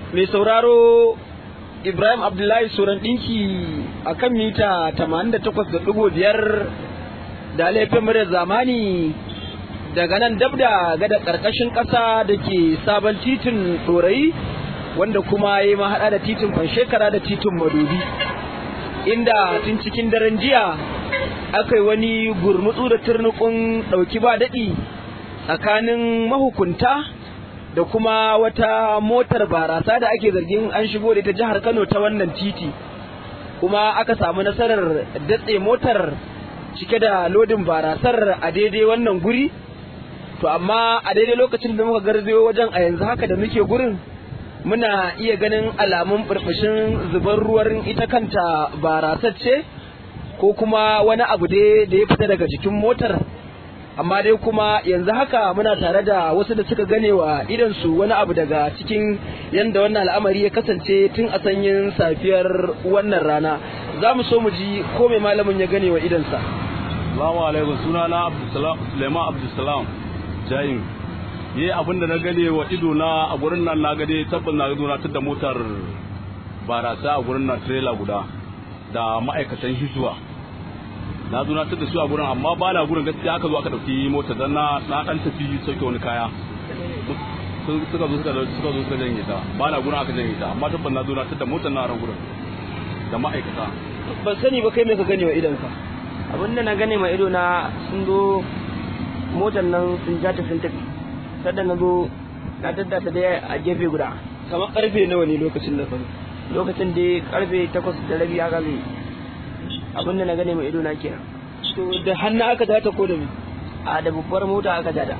mai sauraro Ibrahim Abdullahi Suran ɗinki a kan mita 88.5 da laifin muryar zamani daga nan dab da gada ƙarƙashin ƙasa da ke sabon titin ɗorayi wanda kuma ya yi mahaɗa da titin shekara da titin madobi inda tun cikin daren jiya aka yi wani gurmutsu da turnukun ɗauki ba daɗi tsakanin mahukunta da kuma wata motar barasa da ake zargin an shigo da ita jihar Kano ta wannan titi kuma aka samu nasarar datse motar cike da lodin barasar a daidai wannan guri to amma a daidai lokacin da muka garzayo wajen a yanzu haka da muke gurin muna iya ganin alamun burbushin zubar ruwan ita kanta barasar ce ko kuma wani abu dai da ya fita daga jikin motar amma dai kuma yanzu haka muna tare da wasu da suka gane wa idansu wani abu daga cikin yadda wannan al'amari ya kasance tun a sanyin safiyar wannan rana za mu so mu ji ko mai malamin ya gane wa idansa Salamu alaikum suna na Suleiman Abdulsalam Jayin yi abinda na gane wa ido na a gurin nan na gade tabbas na gado na da motar barasa a gurin nan trailer guda da ma'aikatan hizuwa na zo na tada su a gurin amma ba na gurin gaskiya aka zo aka dauki mota dan na na dan tafi sauke wani kaya suka zo suka suka zo suka janye ta ba na gurin aka janye ta amma tabbas na zo na tada motar na ran gurin da ma'aikata ban sani ba kai me ka gane wa idanka abin da na gane ma ido na sun zo motar nan sun ja ta sun tafi sadda na zo na tadda ta dai a gefe guda kamar karfe nawa ne lokacin da faru lokacin da karfe takwas da rabi haka zai abin da na gane ma ido na kenan to da hannu aka data ko da me a da babbar mota aka jada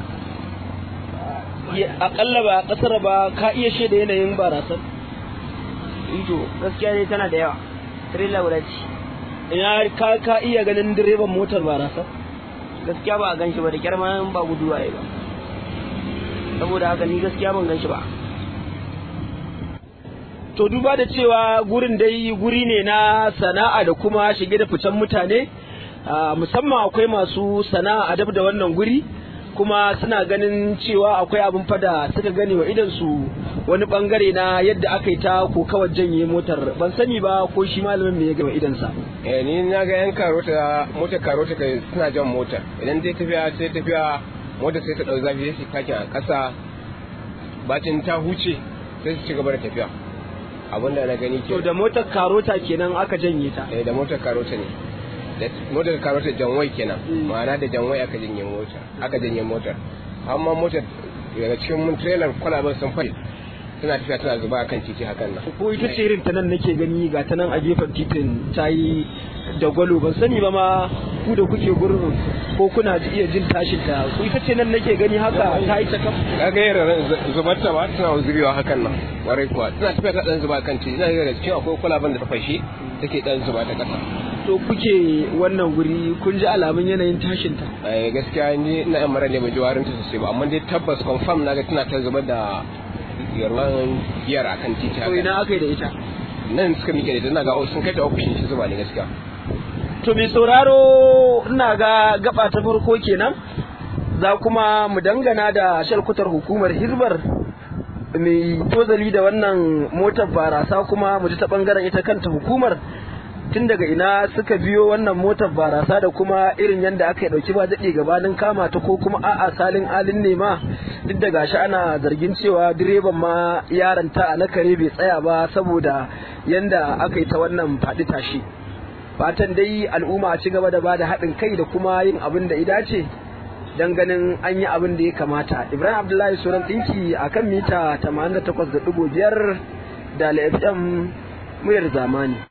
akalla ba kasar ba ka iya shaida yanayin barasar ito gaskiya dai tana da yawa trailer guda ce ina ka ka iya ganin direban motar barasar gaskiya ba a gan shi ba da kyar ma ba gudu waye ba saboda haka ni gaskiya ban gan shi ba to duba da cewa gurin dai guri ne na sana'a da kuma shige da ficen mutane musamman akwai masu sana'a a dab da wannan guri kuma suna ganin cewa akwai abin fada suka gane wa idan su wani bangare na yadda aka yi ta ko kawai janye motar ban sani ba ko shi malamin me ya gama idan sa eh ni na ga yan karota motar karota kai suna jan motar idan zai tafiya sai tafiya motar sai ta dau zafi sai takin a kasa bacin ta huce sai su ci gaba da tafiya abin da na gani ke to da motar karota kenan aka janye ta eh da motar karota ne da motar karota janwai kenan ma'ana da janwai aka janye motar aka janye motar amma motar daga cikin mun trailer kwalaban sun fari suna tafiya tana zuba kan titi hakan nan ko ita ce irin ta nan nake gani ga ta nan a gefen titin ta yi da gwalo ban sani ba ma ku da kuke gurin ko kuna iya jin tashin ta ku ita ce nan nake gani haka ta yi ta kam kaga yara zubar ta ba tana zubewa hakan nan warai kuwa tana tafiya ta dan zuba kan titi ina ga cikin akwai kwalaban da ta fashe take dan zuba ta kasa to kuke wannan guri kun ji alamun yanayin tashin ta eh gaskiya ni ina yan mara ne mai jiwarin ta sosai ba amma dai tabbas confirm naga tana ta zubar da yarwan biyar akan titi to ina aka yi da ita nan suka mike da ina ga sun kai ta ofishin shi zuba ne gaskiya to mai sauraro ina ga gaba ta farko kenan za kuma mu dangana da shalkutar hukumar hizbar mai tozali da wannan motar barasa kuma mu ji ta bangaren ita kanta hukumar tun daga ina suka biyo wannan motar barasa da kuma irin yadda aka yi dauki ba daɗe gabanin kama ta ko kuma a'a salin alin ne ma duk da gashi ana zargin cewa direban ma yaron ta na kare bai tsaya ba saboda yanda aka yi ta wannan faɗi tashi fatan dai al'umma ci gaba da bada haɗin kai da kuma yin abin da ida ce dan ganin an yi abin da ya kamata ibrahim abdullahi suran ɗinki akan mita 88.5 da fm muryar zamani